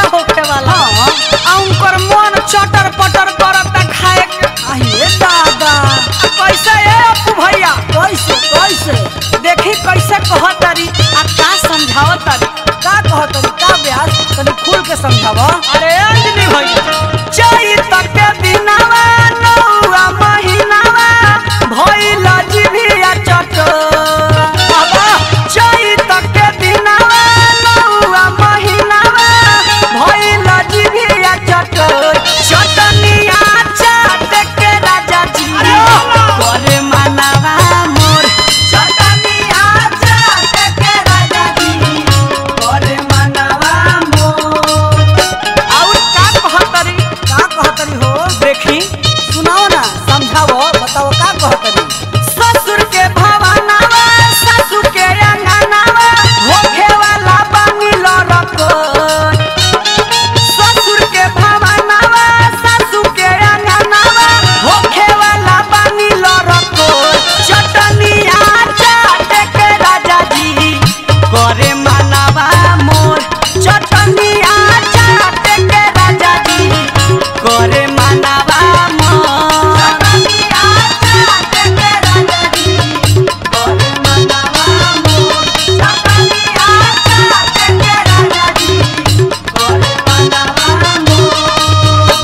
होखे वाला हाँ। आ उनकर मन चटर पटर करता खाए के अहे दादा आ कैसे ए अपू भैया कैसे कैसे देखी कैसे कहतरी आ का समझावतरी का कहतरी का ब्यास तनी खुल के समझावा अरे अंजलि भैया चैत के दिनवा नौआ महीनावा भइल जिभिया चटर बाबा चैत के दिनवा नौआ महीनावा भइल जिभिया चटर चटनिया चाट के राजा जी करे मनवा मोर चटनिया चाट के राजा जी करे मनवा मोर और का कहतरी का कहतरी हो देखी सुनाओ ना समझाओ बताओ का कहतरी ससुर के भवनवा ससुर के अंगनवा होखे वाला बनिल रखन ससुर के भवनवा ससुर के अंगनवा होखे वाला बनिल रखन चटनिया चाट के राजा जी करे मनवा मोर चटनिया चाट के राजा जी करे मनवा मोर चटनिया चाट के राजा जी करे मनवा मोर चटनिया चाट के राजा जी करे मनवा मोर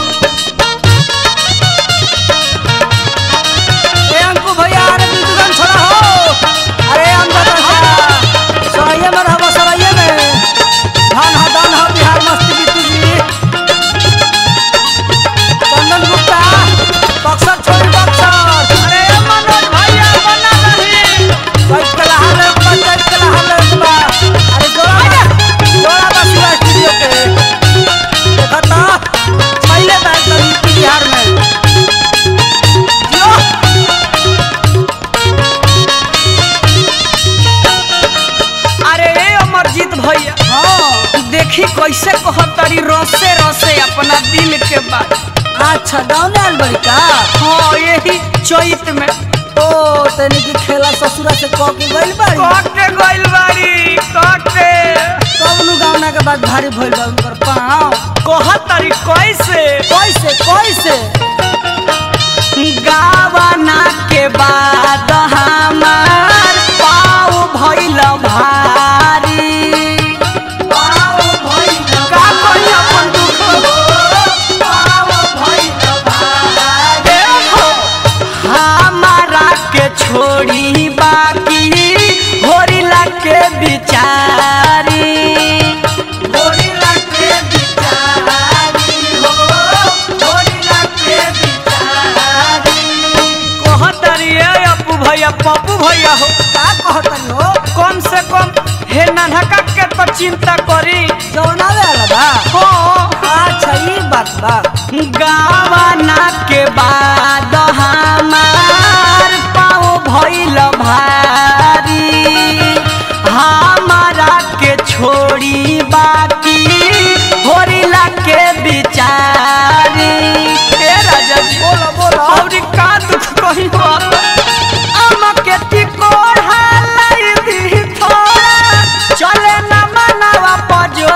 ए अंकु भैया अरे तू दुकान छोड़ा हो अरे अंदर रह सराइए में रहबो सराइए में धान हा दान हा बिहार मस्ती बीतू जी चंदन गुप्ता बक्सर छोड़ी बक्सर अरे मनोज भैया बना रही चैत के लहार ले बा चैत के लहार ले बा अरे जोड़ा बा जोड़ा बा शिवा स्टूडियो के देखता छैले बा एकदम यूपी बिहार में जियो अरे ए अमरजीत भैया हाँ देखी कैसे कहतरी रसे रसे अपना दिल के बात अच्छा गाँव में आयल बड़ी का हाँ यही चैत में ओ तनी की खेला ससुरा से कह के गइल बाड़ी कटे गइल बाड़ी कटे कब नु गावना के बाद भारी भइल बा उनकर पाँव कहतरी कैसे कैसे कैसे गावना के बाद हमार पाव भइल भारी पाव भइल का कही अपन दुख पाव भइल भारी हमारा के छोड़ी बाकी होरिला के बिचारी होरिला के बिचारी हो होरिला के बिचारी कहतरी ए अपू भैया पप्पू भैया हो का कहतनी हो कम से कम हे नन्हका के तो चिंता करी जौना वाला बा हो अच्छा ई बात बा गावना के बाद हमार पाँव भइल भारी हमारा के छोड़ी बाकी होरिला के बिचारी ए राजा जी बोलो बोलो और का दुख कही हो हमके टिकोर हालाई दी थोड़ा चले न मनवा पजो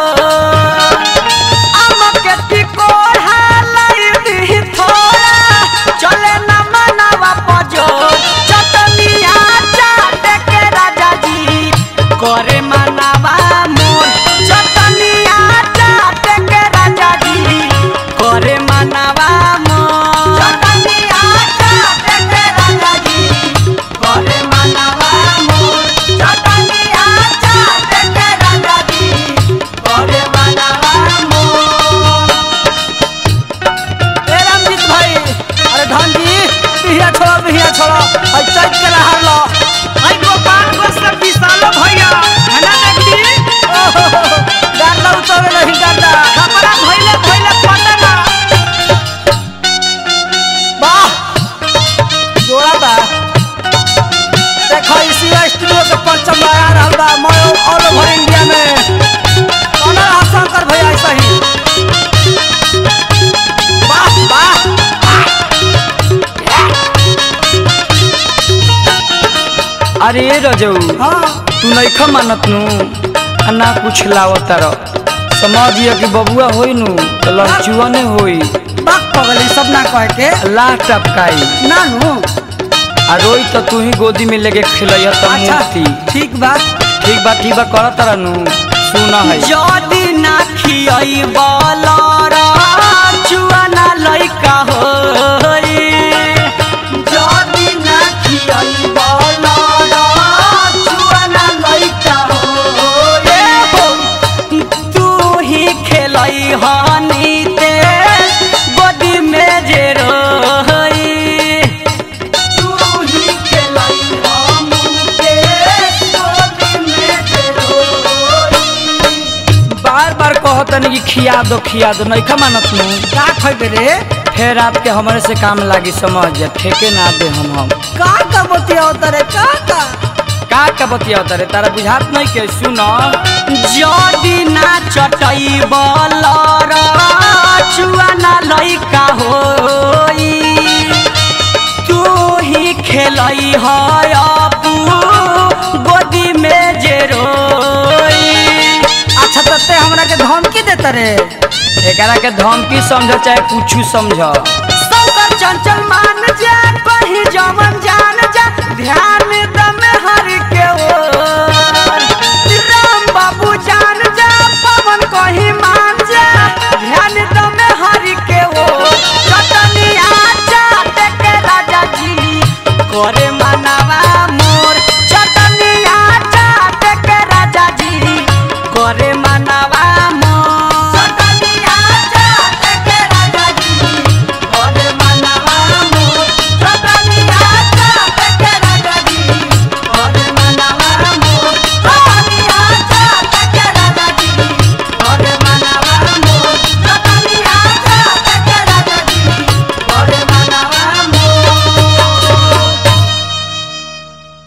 हमके टिकोर हालाई दी थोड़ा चले न मनवा पजो चटनिया चाट के राजा जी करे मनवा मोर चटनिया चाट के राजा जी करे मनवा मोर चटनिया चाट के राजा जी करे मनवा मोर चटनिया चाट के राजा जी करे मनवा मोर ए रामजीत भाई अरे धन जी बिहिया छोड़ो बिहिया छोड़ो और चैत के लहार लो आई गोपाल को सब विशालो भैया है ना देखी ओहो गार्दा उतरे नहीं गार्दा कपड़ा धोइले धोइले पटना वाह जोड़ा बा देखो इसी स्टूडियो के परचम आ रहल बा मैं ऑल ओवर इंडिया में कौन रहा शंकर भैया ऐसा ही वाह वाह अरे रजऊ हाँ तू नइखा मानत नु आ ना कुछ लावत र समझिए कि बबुआ होई नु तो लड़चुआ ने होई बाक पगली सब ना कह के लाह टपकाई ना नु आ रोई तो तू ही गोदी में लेके खिलैया त अच्छा मूर्ति ठीक बा ठीक बा ठीक बा कर तारा नु सुना है যদি না খিয়াই বলরা চুয়ানা লইকা হই যদি না খিয়াই বলরা চুয়ানা লইকা হই তু হি খেলাই হানিতে বডি মে যে রই তু হি খেলাই হামুকে বডি মে যে রই बार बार कहतनी कि खिया दो खिया दो नहीं मानत नु का खइबे रे फिर रात के हमारे से काम लागी समझ जा ठेके ना दे हम हम का का बतिया रे का का का का बतिया तारे तारा बुझात नहीं के सुन যদি না চটাই বলর চুয়ানা লইকা হই তু হি খেলাই হয় আপু গদি মে যে রই अच्छा तते हमरा के धमकी देता रे एकरा के धमकी समझ चाहे कुछ समझ शंकर चंचल मान जा कहीं जमन जान जा ध्यान